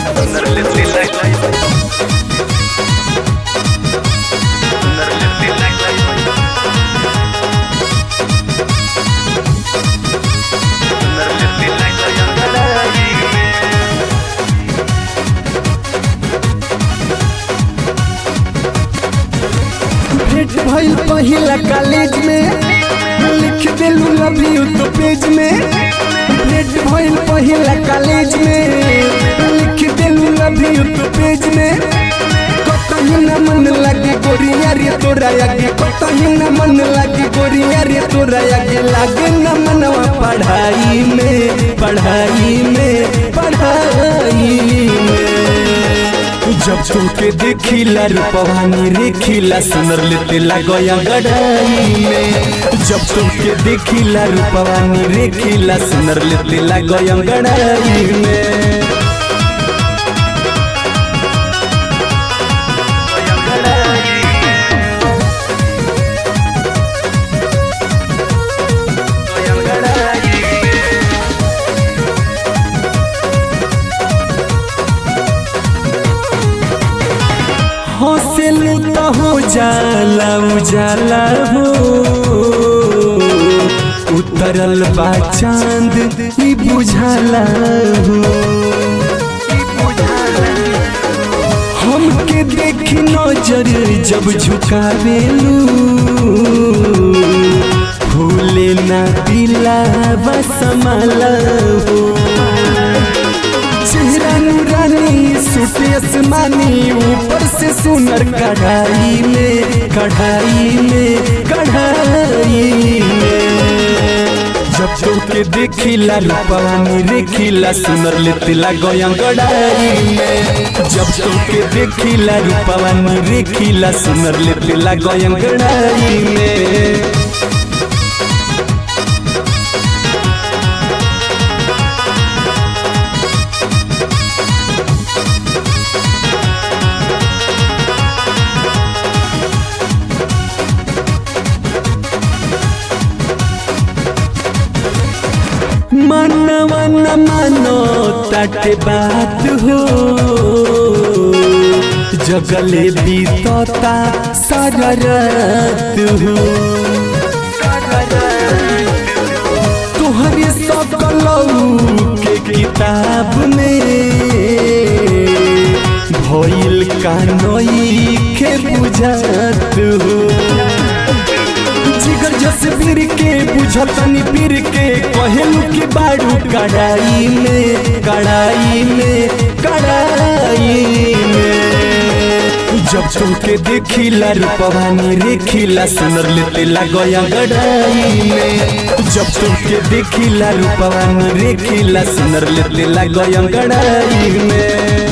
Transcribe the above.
भेंट भइल पहिला कॉलेज में लिख देलू लव यू तो पेज में भेंट भइल पहिला कॉलेज में लिख देलू लव यू तो पेज में कतही न मन लगे गोरिया रे तोरा आगे कतही न मन लगे गोरिया रे तोरा आगे लागे न मनवा पढ़ाई में पढ़ाई में पढ़ाई में जब तुमके देखिला रूपवानी रेखिला सुनर लेते लगया गड़ाई में जब तुमके देखिला रूपवानी रेखिला सुनर लेते लगया गड़ाई में हौसलू तो हो जाला उजाला हो उतरल बा चांद ई बुझाला हो हमके देखी नजर जब झुकावेलू भूले ना दिला बसमाला हो चेहरा नूरानी सूट आसमानी ऊपर से सुनर कढ़ाई में कढ़ाई में कढ़ाई में जब तोके देखिला रूपवानी रेखिला सुनर लेते लगया गड़ाई में जब तोके देखिला रूपवानी रेखिला सुनर लेते लगया गड़ाई में मनवा न मानो तटे बात हो जगले बीतता सररत हो तुहरे सकलऊ के किताब में भइल कानोई के बुझत हो जिगर जसबीर के बुझतनी पीर के कहेलू की बाड़ू कड़ाई में कड़ाई में कड़ाई में जब तुमके देखिला रूपवानी रेखिला सुनर लेते लगया गड़ाई में जब तुमके देखिला रूपवानी रेखिला सुनर लेते लगया गड़ाई में